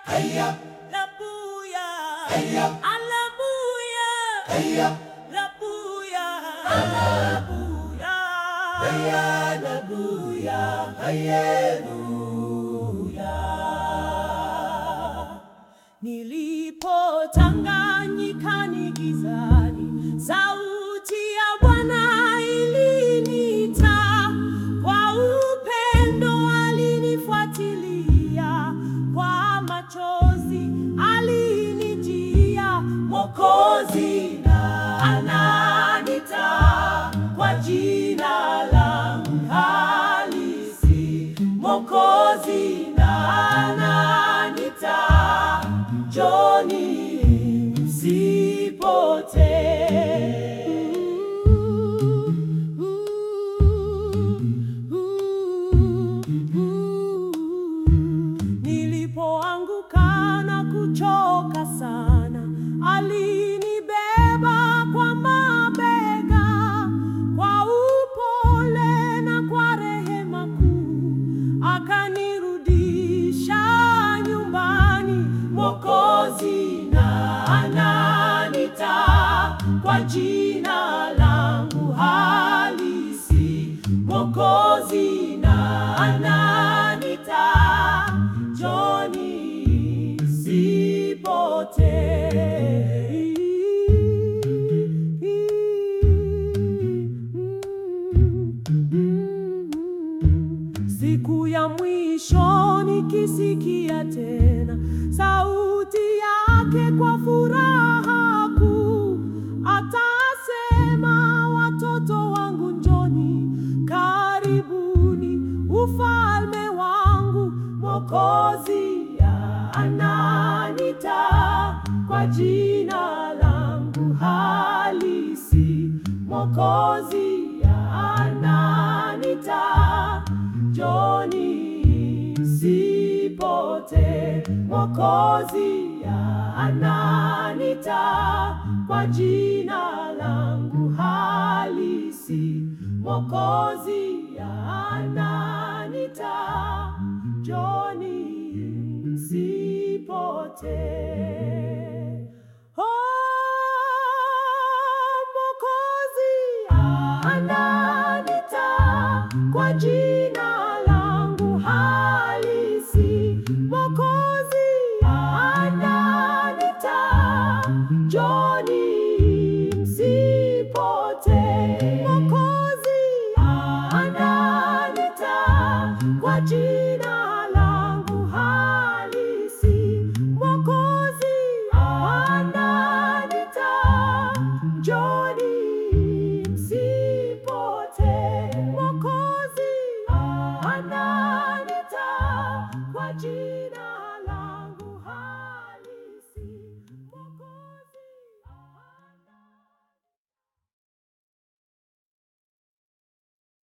Labuya, Alabuya, Labuya, Alabuya, Labuya, Haleluya. Nilipotanganyika ni gizani, sauti ya Bwana iliniita, kwa upendo alinifuatilia, kwa machozi alinijia, Mwokozi na ananita kwa jina langu halisi, Mwokozi na ananita, njoni msipotee. Nilipoanguka na kuchoka sana, alinibeba kwa mabega, kwa upole na kwa rehema kuu, akanirudisha nyumbani. Mwokozi na ananita kwa jina langu halisi, Mwokozi na ananita, njoni sipotee. Siku ya mwisho nikisikia tena sauti yake kwa furaha kuu, atasema, watoto wangu njoni, karibuni ufalme wangu. Mwokozi ananita kwa jina langu halisi, Mwokozi ananita, njoni sipotee. Mwokozi ananita kwa jina langu halisi, Mwokozi ananita, njoni sipotee.